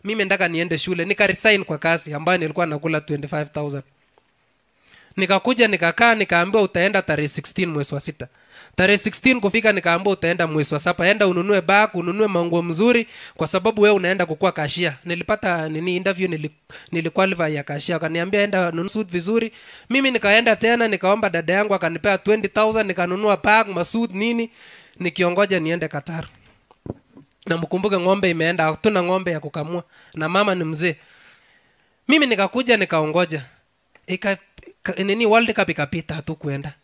mimi ndaka niende shule nika resign kwa kazi ambayo nilikuwa nakula 25000 nikakuja nikakaa nikaambiwa utaenda tarehe 16 mwezi wa sita tarehe 16 kufika nikaambiwa utaenda mwezi wa saba enda ununue bag ununue manguo mzuri kwa sababu wewe unaenda kukua kashia nilipata nini interview nili, niliqualify ya kashia akaniambia enda nunua suit vizuri mimi nikaenda tena nikaomba dada yangu akanipea 20000 nikanunua bag masuit nini nikiongoja niende Qatar na mkumbuke ng'ombe imeenda hatuna ng'ombe ya kukamua na mama ni mzee mimi nikakuja nikaongoja ika, ka, nini world cup ikapita hatu kwenda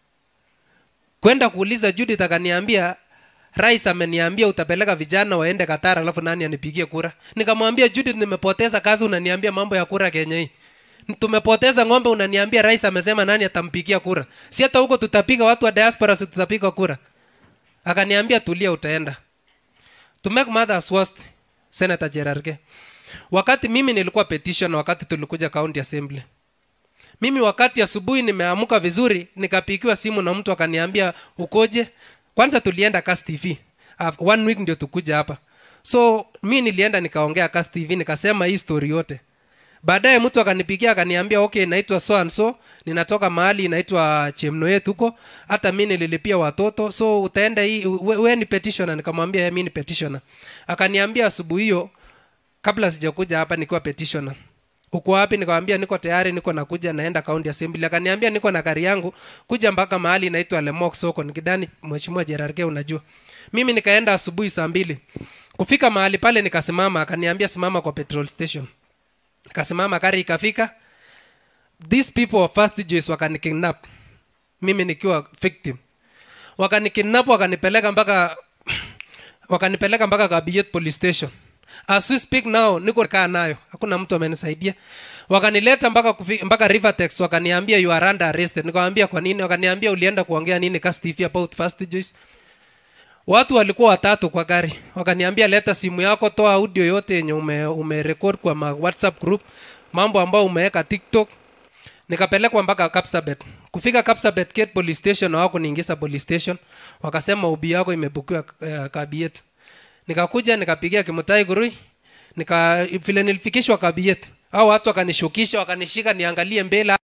kwenda kuuliza judith akaniambia rais ameniambia utapeleka vijana waende katara alafu nani anipigie kura nikamwambia judith nimepoteza kazi unaniambia mambo ya kura kenya hii tumepoteza ng'ombe unaniambia rais amesema nani atampigia kura si hata huko tutapiga watu wa diaspora si tutapiga kura akaniambia tulia utaenda to make matters worst senator Jerarge wakati mimi nilikuwa petition wakati tulikuja county assembly mimi wakati asubuhi nimeamka vizuri nikapigiwa simu na mtu akaniambia ukoje kwanza tulienda Kass TV uh, one week ndio tukuja hapa so mi nilienda nikaongea Kass TV nikasema hii story yote baadaye mtu akanipigia akaniambia okay naitwa so and so ninatoka mahali inaitwa chemnoet huko hata mi nililipia watoto so utaenda hii we, we ni petitioner nikamwambia mi ni petitioner akaniambia asubuhi hiyo kabla sijakuja hapa nikiwa petitioner uko wapi nikamwambia niko tayari niko nakuja naenda county assembly akaniambia niko na gari yangu kuja mpaka mahali inaitwa lemok soko nikidani mheshimiwa jerarge unajua mimi nikaenda asubuhi saa mbili kufika mahali pale nikasimama akaniambia simama kwa petrol station nikasimama gari ikafika these people of first Jews wakanikidnap mimi nikiwa victim wakanikidnap wakanipeleka mpaka wakanipeleka mpaka Kabiet police station as we speak now niko kaa nayo hakuna mtu amenisaidia wakanileta mpaka kufi, mpaka Rivertex wakaniambia you are under arrested nikamwambia kwa nini wakaniambia ulienda kuongea nini Kass TV about first Jews watu walikuwa watatu kwa gari wakaniambia leta simu yako toa audio yote yenye ume, umerekod kwa ma whatsapp group mambo ambayo umeweka tiktok nikapelekwa mpaka kapsabet kufika kapsabet gate police station wako niingiza police station wakasema ubi yako imebukiwa uh, kabiet nikakuja nikapigia kimutai gurui nika vile nilifikishwa kabiet au watu wakanishukisha wakanishika niangalie mbele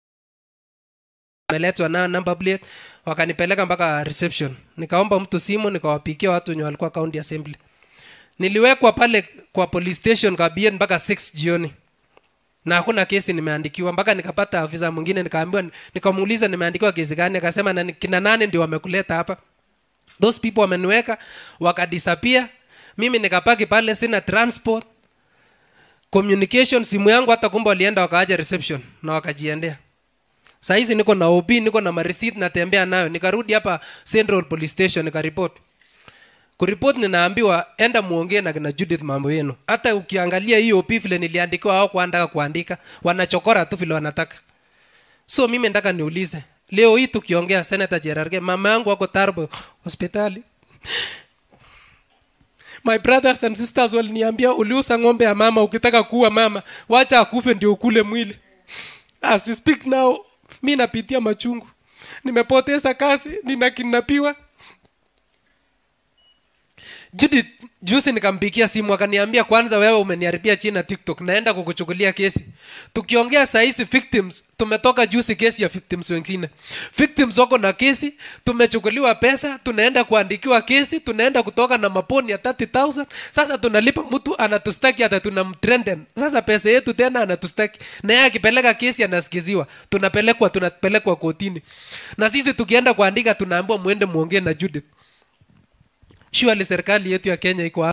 ameletwa na number plate wakanipeleka mpaka reception nikaomba mtu simu nikawapikia watu wenye walikuwa county assembly niliwekwa pale kwa police station kabiet mpaka 6 jioni na hakuna kesi nimeandikiwa mpaka nikapata afisa mwingine nikaambiwa nikamuuliza nimeandikiwa kesi gani akasema na kina nane ndio wamekuleta hapa those people wameniweka wakadisappear mimi nikapaki pale sina transport communication simu yangu hata kumbe walienda wakaaja reception na wakajiendea sahizi niko na op niko na mareceipt natembea nayo nikarudi hapa central police station nikaripot kuripot ninaambiwa enda muongee na kina judith mambo yenu hata ukiangalia hiyo op vile niliandikiwa au kuandaka kuandika wanachokora tu vile wanataka so mimi nataka niulize leo hii tukiongea senator jerarge mama yangu wako tarbo hospitali my brothers and sisters waliniambia uliusa ng'ombe ya mama ukitaka kuua mama wacha akufe ndio ukule mwili as we speak now mi napitia machungu nimepoteza kazi ninakinapiwa Judith juzi nikampigia simu akaniambia kwanza wewe umeniharibia china tiktok naenda kukuchukulia kesi tukiongea sahizi victims tumetoka juzi kesi ya victims wengine victims wako na kesi tumechukuliwa pesa tunaenda kuandikiwa kesi tunaenda kutoka na maponi ya 30000 sasa tunalipa mtu anatustaki hata tunamtrenden sasa pesa yetu tena anatustaki na yeye akipeleka kesi anasikiziwa tunapelekwa tunapelekwa kotini na sisi tukienda kuandika tunaambiwa mwende muongee na judith surely serikali yetu ya kenya iko